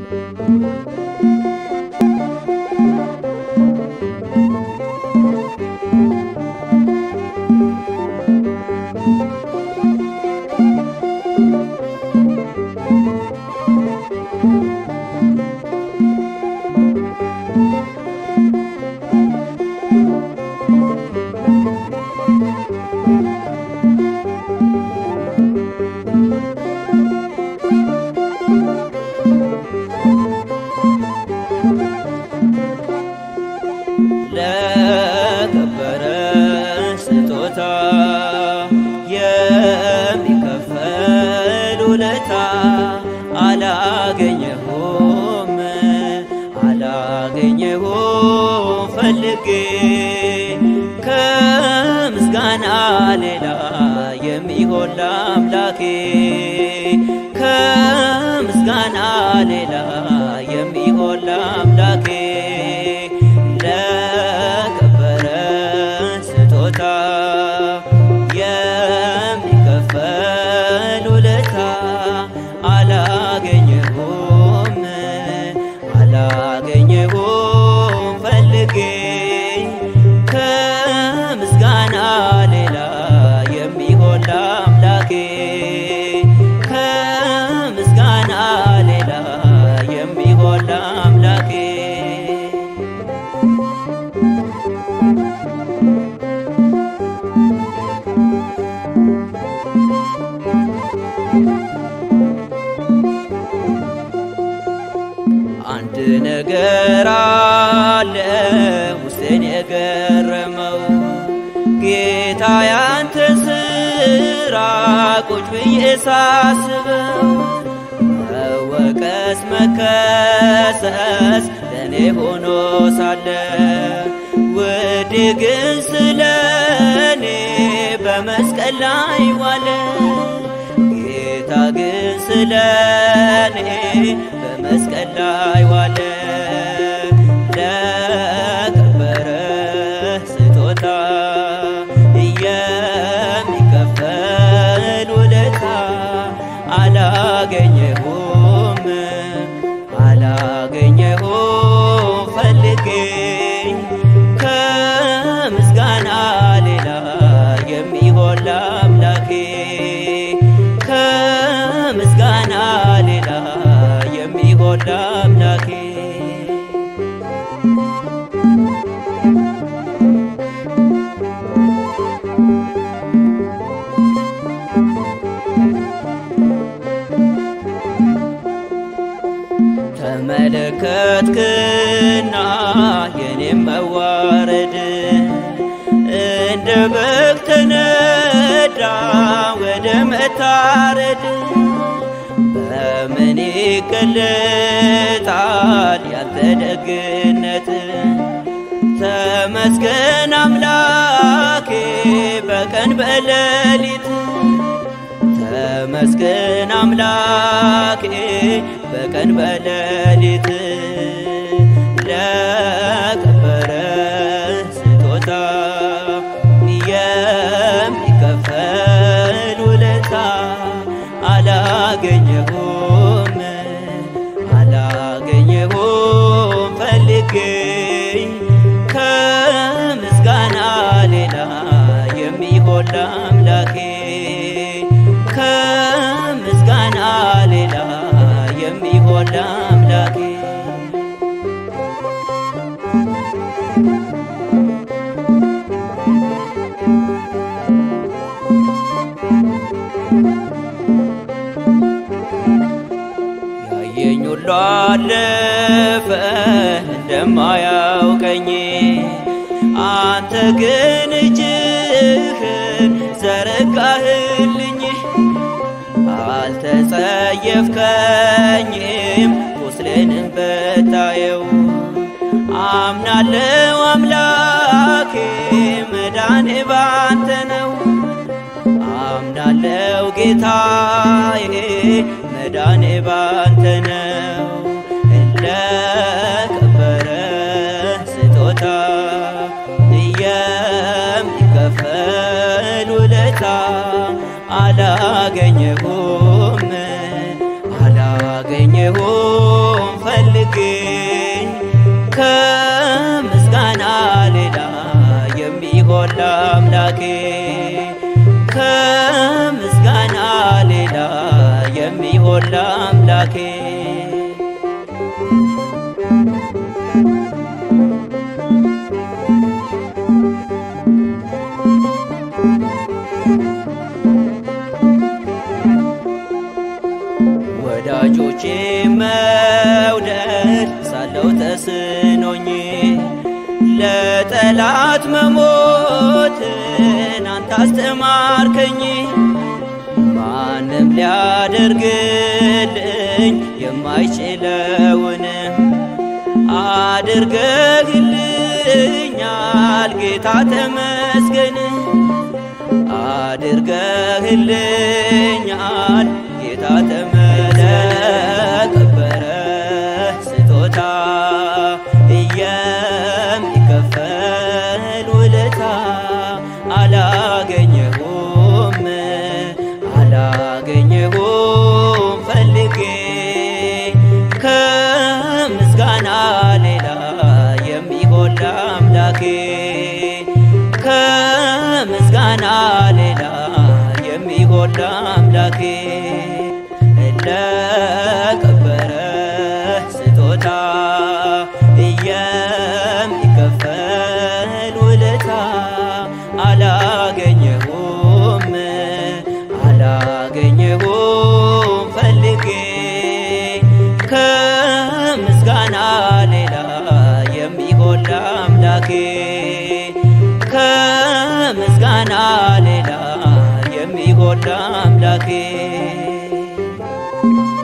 ለከበረ ስጦታ የሚከፈል ውለታ አላገኘሁም አላገኘሁም ፈልጌ ከምስጋና ሌላ የሚሆን ለአምላኬ ከምስጋና ሌላ የሚሆን ለአምላኬ ለከበረ ስጦታ የሚከፈል ውለታ አላገኘሁም አላገኘሁም ፈልጌ ከምስጋና ሌላ የሚሆን ለአምላኬ ከምስጋና ሌላ የሚሆን ለአምላኬ አንድ ነገር አለ ውስጤን የገረመው ጌታ ያንተ ስራ ቁጭ ብዬ ሳስበው መወቀስ መከሰስ ለእኔ ሆኖ ሳለ ውድ ግን ስለ እኔ በመስቀል ላይ ዋለ ጌታ ግን ስለ እኔ በመስቀል ላይ ዋለ ለከበረ ስጦታ የሚከፈል ውለታ አላገኘሁም አላገኘሁም ፈልጌ ከምስጋና ሌላ የሚሆን ለአምላኬ ከምስጋና ሌላ የሚሆን ለአምላኬ ተመለከትክና የኔም መዋረድ እንደ በግ ተነዳ ወደ መታረድ በምን ይገለጣል ያንተ ደግነት ተመስገን አምላኬ በቀን በሌሊት ተመስገን አምላኬ በቀን በሌሊት ለከበረ ስጦታ የሚከፈል ውለታ አላገኘሁም አላገኘሁም ፈልጌ ከምስጋና ሌላ የሚሆን ለአምላኬ ከምስጋና ሌላ የሚሆን ለአምላኬ ያየኝ ሁሉ አለፈ እንደማያውቀኝ አንተ ግን እጅህን ዘረጋህልኝ አልተጸየፍከኝም ቁስሌንም በታየው አምናለው አምላኬ መዳኔ ባንተ ነው አምናለው ጌታዬ መዳኔ ባንተ ነው ለከበረ ስጦታ የሚከፈል ውለታ አላገኘሁም አላገኘሁም የሚሆን ለአምላኬ ወዳጆቼ መውደድ ሳለው ተስኖኝ ለጠላት መሞትን አንተ አስተማርከኝ። ማንም ሊያደርግልኝ የማይችለውን አድርገህልኛል ጌታ ተመስገን። አድርገህልኛል ጌታ ተመስገን። ከበረ ስጦታ የሚከፈል ውለታ አላገኘሁም አላገኘሁም ፈልጌ ከምስጋና ሌላ የሚሆን ለአምላኬ ከምስጋና ሌላ የሚሆን ለአምላኬ ለከበረ ስጦታ የሚከፈል ውለታ አላገኘሁም አላገኘሁም ፈልጌ ከምስጋና ሌላ የሚሆን ለአምላኬ ከምስጋና ሌላ የሚሆን ለአምላኬ